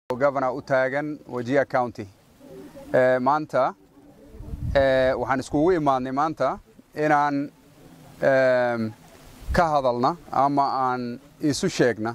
governor u taagan wajia county maanta waxaan iskugu imaadnay maanta inaan ka hadalna ama aan isu sheegna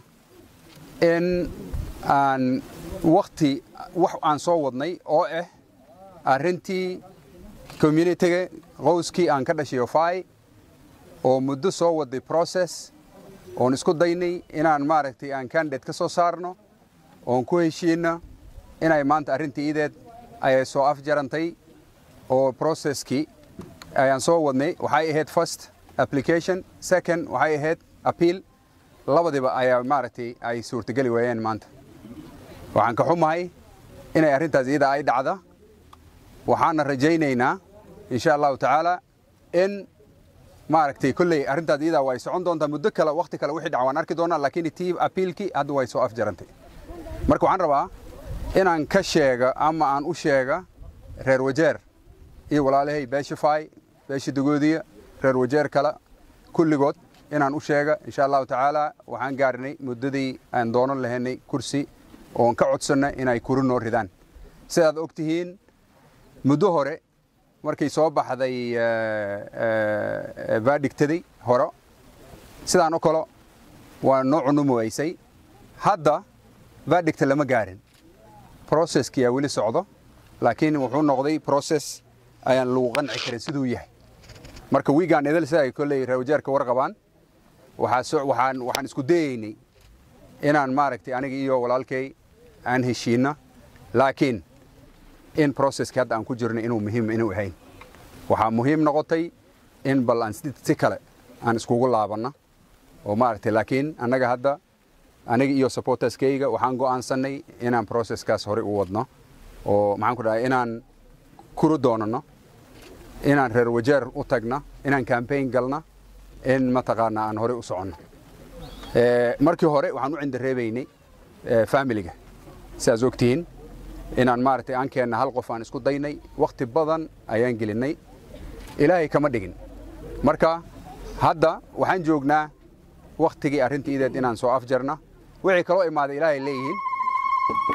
in aan wakti wax aan soo wadnay oo ah arrintii communitiga qowskii aan ka dhashay ofai oo muddo soo waday process oon isku daynay inaan maaragtay aan candidate ka soo saarno oon ku heshiinno inay maanta arrintii ideed ayay soo afjarantay oo processkii ayaan soo wadnay waxay ahayd first application second waxay ahayd appeal labadiba ayaa maaragtay ay suurtageli waayeen maanta waxaan ka xumahay inay arrintaas iyada ay dhacda waxaana rajaynaynaa insha allahu tacaala in maaragtay kolley arrintaas iyadaa way socon doontaa muddo kale wakhti kale wixii dhac waan arki doonaa laakiin tii appealkii hadda way soo afjarantay marka waxaan rabaa inaan ka sheega ama aan u sheega reer wajeer iyo walaalahay beesha faay beesha dagoodiya reer wajeer kale kulligood inaan u sheega insha allahu tacaala waxaan gaarnay muddadii aan doonan lahaynay kursi oon ka codsanna inay kuri noo ridaan sidaad og tihiin muddo hore markay soo baxday vaadhigtaday hore sidaan oo kale waa noo cunumoweysay hadda vaadhigta lama gaarin processkiyaa weli socdo laakiin wuxuu noqday process ayaan lagu qanci karin siduu yahay marka wiigaan idil sida ay kolley reewajeerka warqabaan waxaan waxaan isku dayaynay inaan maaragtay aniga iyo walaalkay aan heshiinno laakiin in processkii hadda aan ku jirno inuu muhiim inuu ahayn waxaa muhiim noqotay in bal aan si kale aan iskugu laabanno oo maaragtay laakiin annaga hadda aniga iyo supporterskayga waxaan go'aansannay inaan processkaas horey u wadno oo maxaan ku dhahay inaan kuru doonanno inaan reer wajeer u tagna inaan campaign galna in mataqaanaa aan horey u soconno markii hore waxaan u cindareebaynay familiga sidaas ogtihiin inaan maaragtay aan keenna hal qof aan isku daynay wakhti badan ayaan gelinnay ilaahay kama dhigin marka hadda waxaan joognaa wakhtigii arrintii ideed inaan soo afjarna wixii kaloo imaaday ilaahay leeyihiin